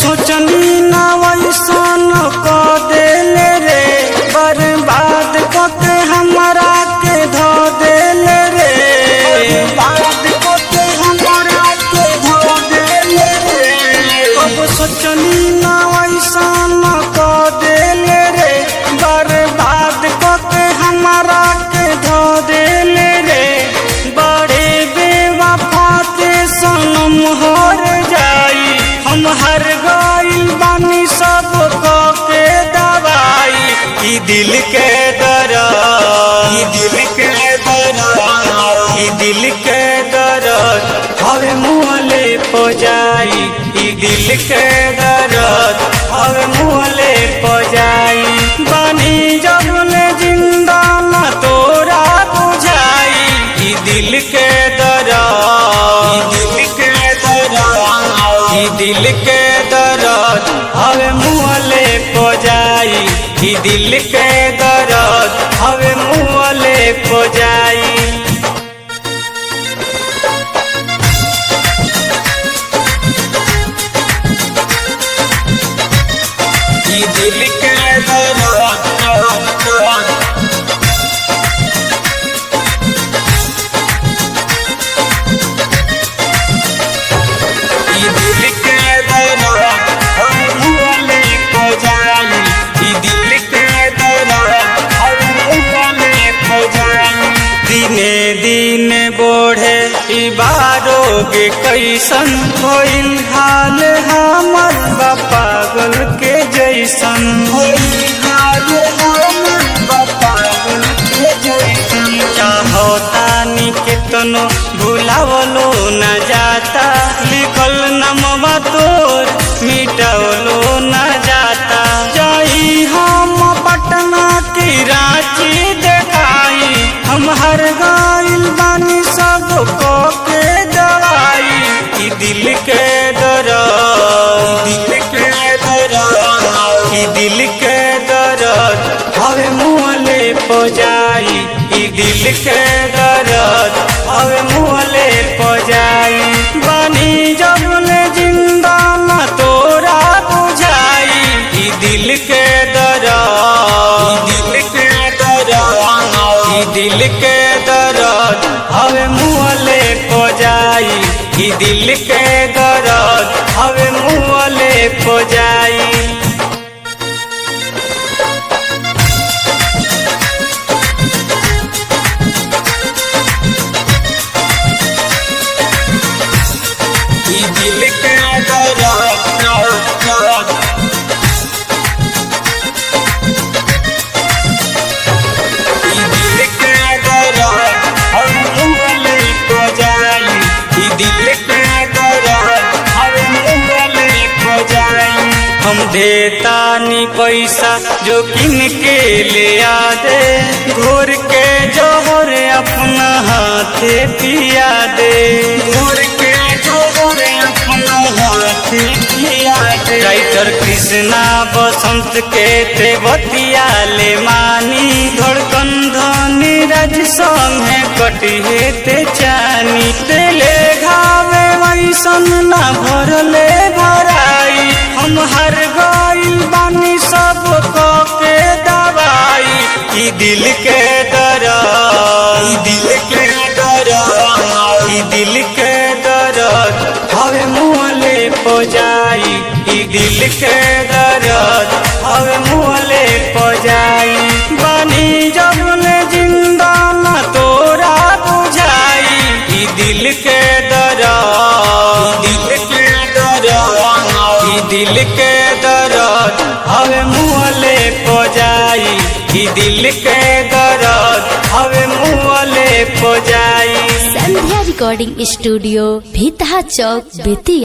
सोचनी ना वैसन क देले रे बर्बाद क के हमरा के धो देले रे बर्बाद क के हमरा के धो देले रे अब सोचनी ना वैसन क देले रे बर्बाद क के हमरा के धो देले रे बड़े बेवफा के सनम हर जाई हम हर गइल बानी सब क के दवाई ई दिल के दर्द ई दिल के दर्द ई दिल के दर्द हवे मुहले पो जाई ई दिल के दर्द हवे मुहले पो जाई बानी जबले जिंदा न तोरा बुझाई ई दिल के दर्द ई दिल के दर्द ई दिल के दर्द हवे मुहले पो जाई ई दिल के दर्द हवे मुहले पो जाई ई दिल के दर्द ई दिल के दर्द हम मुहले को जाई ई दिल के दर्द हम मुहले को जाई दिने दिने बढ़े ई बारोग कैसन होइल हाल हमर बा पागल के जैसन होइल हाल हमर बा पागल के जैसन चाहो तानी केतनो भुलावलो न जाता लिखल नमवा तोर मिटावलो न जाता जाई हम पटना की रांची देखाई हम हर गाइल बानी सब को के दवाई ई दिल के दर्द दिल के दर्द ई दिल के दर्द हवे मुहले पो जाई ई दिल के दर्द हवे मुहले पो जाई बानी जबले जिंदा न तोरा बुझाई ई दिल के दर्द ई दिल के दर्द ई दिल के दर्द हवे मुहले पो जाई ई दिल के दर्द हवे मुहले पो जाई ई दिल के दर्द ई दिल के दर्द हम मुहले को जाई ई दिल के दर्द हम मुहले को जाई हम देतानी पैसा जो किन के ले आ दे घोर के जोहर अपना हाथे पिया दे घोर के जोहर अपना हाथे पिया दे राइटर कृष्णा बसंत के ते बतिया ले मानी धड़कन धनी राज संगे कटिहे ते चानी तेले घावे वैसन ना भरले भराई हम हर गइल बानी सब को के दवाई ई दिल के दर्द ई दिल के दर्द ई दिल के दर्द हवे मुहले पो जाई ई दिल के दर्द हवे मुहले पो जाई बानी जबले जिंदा न तोरा बुझाई ई दिल के दर्द ई दिल के दर्द ई दिल के दर्द हवे मुहले पो जाई ई दिल के दर्द हवे मुहले पो जाई संध्या रिकॉर्डिंग स्टूडियो भीतहा चौक बेतिया